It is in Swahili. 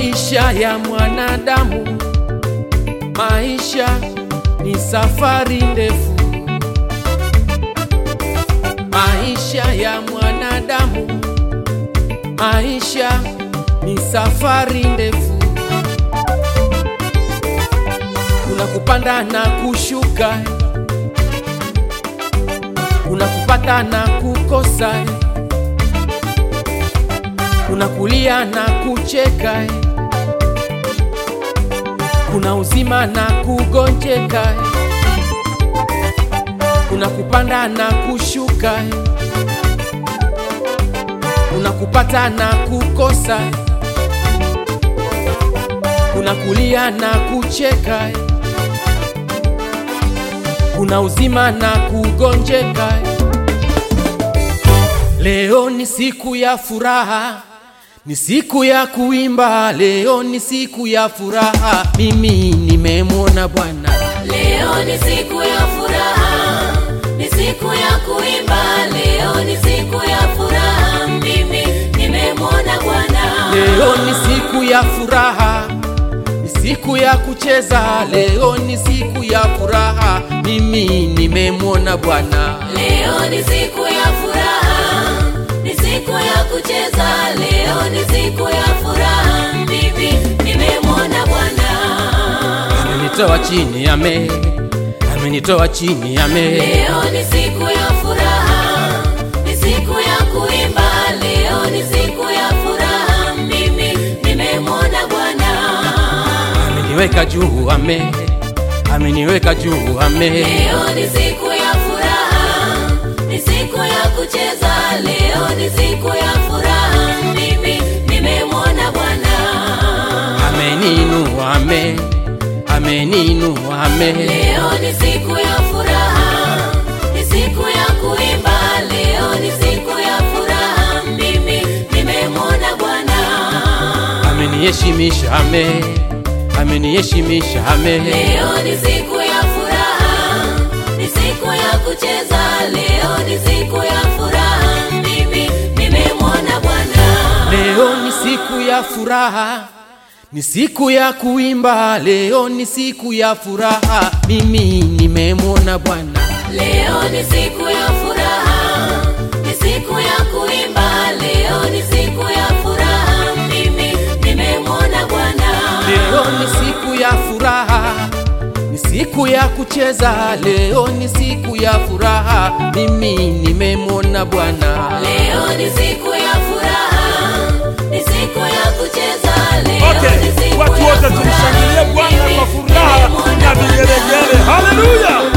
Maisha ya mwanadamu, maisha ni safari ndefu. Maisha ya mwanadamu, maisha ni safari ndefu. Kuna kupanda na kushuka, kuna kupata na kukosa, kuna kulia na kucheka, kuna uzima na kugonjeka, kuna kupanda na kushuka, kuna kupata na kukosa, kuna kulia na kucheka, kuna uzima na kugonjeka. Leo ni siku ya furaha, ni siku ya kuimba. Leo ni siku ya furaha, mimi nimemwona Bwana. Leo ni siku ya furaha, ni siku ya kuimba. Leo ni siku ya furaha, mimi nimemwona Bwana. Leo ni siku ya furaha, ni siku ya kucheza. Leo ni siku ya furaha, mimi nimemwona Bwana. Leo ni siku ya furaha, ni siku ya kucheza. Leo ni siku ya furaha, mimi nimemwona Bwana. Amenitoa chini ame, amenitoa chini ame. Leo ni siku ya furaha, ni siku ya kuimba. Leo ni siku ya furaha, mimi nimemwona Bwana. Ameniweka juu ame, ameniweka juu ame. Leo ni siku ya furaha, ni siku ya kucheza. Leo ni siku ya furaha, mimi nimemwona Bwana. Ameninua ame, ameninua ame. Leo ni siku ya furaha, ni siku ya kuimba. Leo ni siku ya furaha, mimi nimemwona Bwana. Ameniheshimisha ame, ameniheshimisha ame. Leo ni siku ya furaha, ni siku ya kucheza. Leo ni siku ya furaha, mimi nimemwona Bwana. Leo ni siku ya furaha, ni siku ya kuimba. Leo ni siku ya furaha, mimi nimemwona Bwana. Leo ni siku ya furaha, ni siku ya kuimba. Leo ni siku ya furaha, mimi nimemwona Bwana. Leo ni siku ya furaha, ni siku ya kucheza. Leo ni siku ya furaha, mimi nimemwona Bwana. Leo ni siku ya furaha, ni siku ya kucheza. Leo Okay, ni siku watu ya wote furaha, tumshangilie Bwana mimi kwa furaha nimemwona na vigelegele. Haleluya!